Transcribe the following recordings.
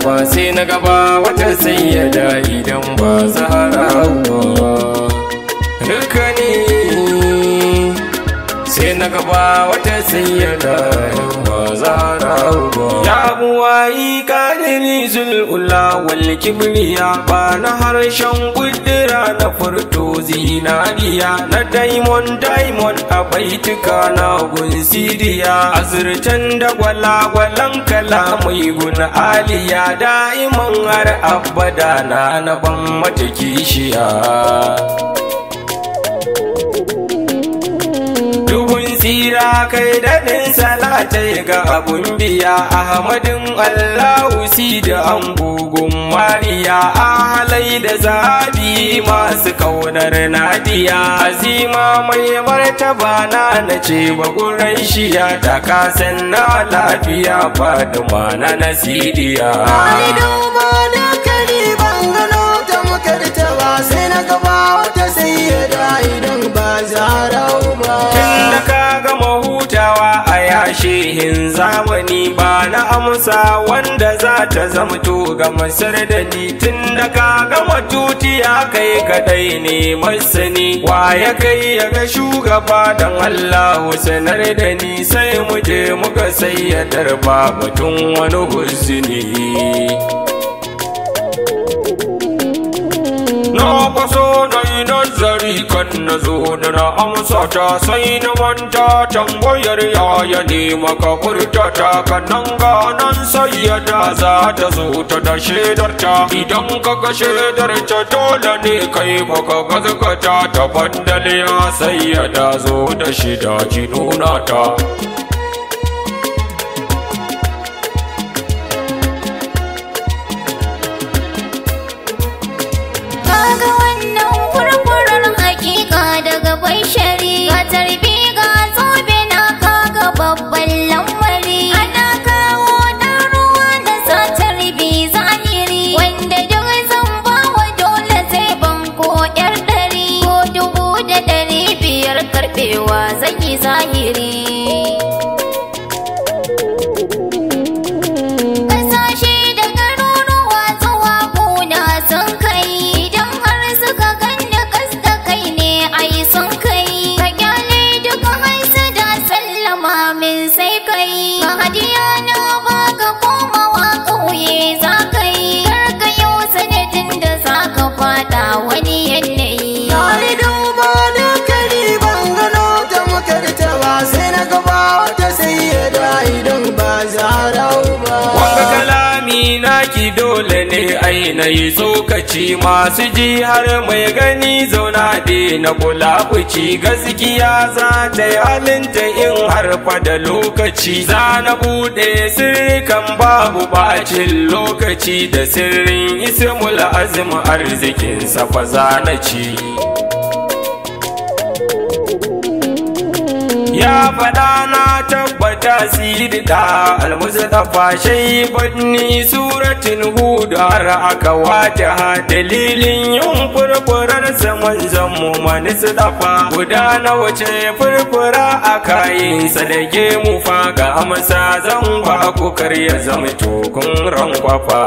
ba sai na gaba wata sayyada idan ba zahara ba dukani sai na gaba wata sayyada idan ba zahara ba ya buwayi kadiri zul'ula wal kibriya ba na harshen kudura na furto zinariya na daimon daimon a baituka na gunsiriya azurtan da gwalagwalan kalamai gun aliya da'iman har abada na na ban mata kishiya Dubun tsira kai daɗin salatai ga abun biya Ahmadin Allahu si da angogon Mariya Ahalai da zabi masu kaunar Nadiya Azima mai martaba na na ce bagurai shiya Da kasan na lafiya Faduma na nasidiya Ai duba da kari ban gano ta makarta ba sai na gaba wata sayyada idan ba zarau ba. Tun da ka gama hutawa a yashihin zamani ba na amsa wanda za ta zamto ga masar da ni tun da ka gama tutiya kai kadai ne masani wa ya kai ya ga shugaba don Allah sanar da ni sai mu je muka sayyadar ba batun wani husni. Na kwaso na yi nazari kan na zo da na amsa ta sai na manta tambayar yaya ne maka furta ta kan nan ganan sayyada za ta zo ta da shaidar ta idan ka ga shaidar ta dole ne kai baka gazgata ta bandal ya sayyada zo da shida ki nuna ta Kaga wannan furfurar hakika daga bashari Ga tarbi ga zobe na kaga babban lamari Ana kawo ɗan ruwa da sa tarbi zahiri Wanda duk zan bawa dole zai banko ƴar ɗari Ko dubu da ɗari biyar karɓewa zan yi zahiri Kasashe da garuruwa zuwa kuna sun kai idan har suka ganni kas da kai ne ai sun kai ka kyale duka haisu da sallama min sai kai ka hadiya na baka komawa ƙauye za ka yi kar ka yau sanadin da za ka fada wani yanayi Ai duba da kari ban gano ta makarta ba sai na gaba wata sayyada idan ba zarau ba. Wanga kalami naki dole ne ainihi tsokaci masu ji har mai gani zauna de na kula kuci gaskiya za ta yi halinta in harfa da lokaci za na bude sirrikan babu bacin lokaci da sirrin ismul azim arzikin fa za na ci. ya faɗa na tabbata sidi da almustafa shai banni suratin hudu har aka wata ha dalilin yin furfurar saman zammu mani dafa guda na wace furfura a kayin da mu fa ga amsa zan ba ku karya zama tokun rankwafa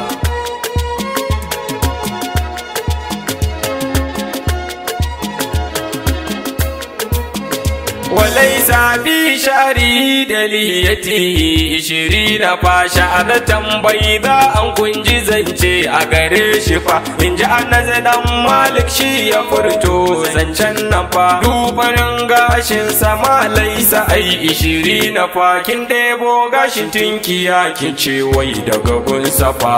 وليس في شعري دليتي عشرين فشعرة بيضاء an kunji zance a gare shi fa in ji annazi dan malik shi ya furto zancen nan fa dubanin gashin sama laisa ai ishiri na fa kin ɗebo gashin tinkiya kin ce wai daga gun safa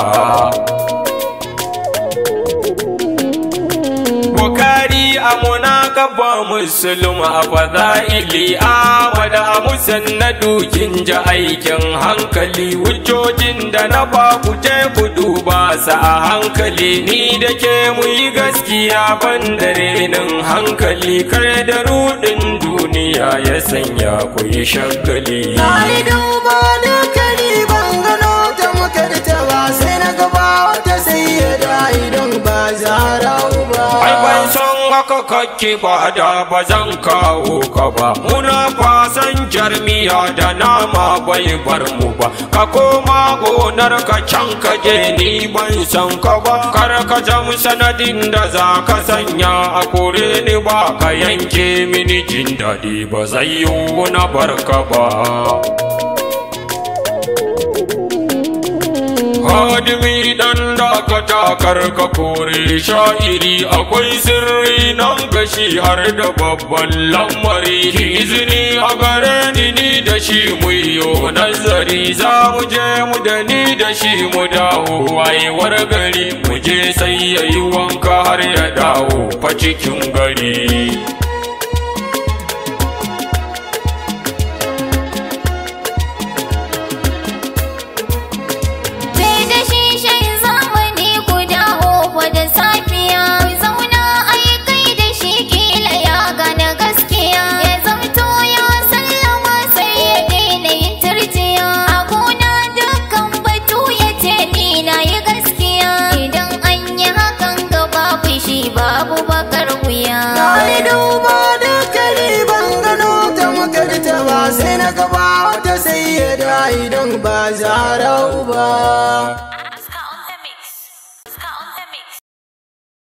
Bukari a munakaba Musulun a fada'ili Ahmad a musannadu kin ji aikin hankali Hujjojin da na ba ku je ku duba sa a hankali Ni da ke mu yi gaskiya ban da renin hankali Kar da rudin duniya ya sanya ku yi shagali Ai duba da kari ban gano ta makarta ba sai na gaba wata sayyada idan ba zarau ba. Ai ban son haka kakki ba da ba zan kawo ka ba muna fasan jarmiya da nama bai bar mu ba ka koma gonar ka can ka je ni ban san ka ba kar ka zam sanadin da za ka sanya a kore ni ba ka yanke mini jin daɗi ba zai yiwu na barka ba Hadimi dan dakata karka kore sha'iri akwai sirri nan gashi har da babban lamari ki izini a gare ni ni da shi mu yo nazari za mu je mu da ni da shi mu dawo wayewar gari mu je sai yayi wanka har ya dawo fa cikin gari Sai da shi shan zamani ku dawo fa da safiya Ku zauna a yi kai da shi kila ya gane gaskiya Ya zamto ya sallama sai ya daina yin turjiya A gona dukkan batu ya ce ni na yi gaskiya Idan an yi hakan gaba fushi babu bakar wuya Na yi duba da kare ban gano ta makarta ba sai na gaba wata sai ya da idan ba zarau ba.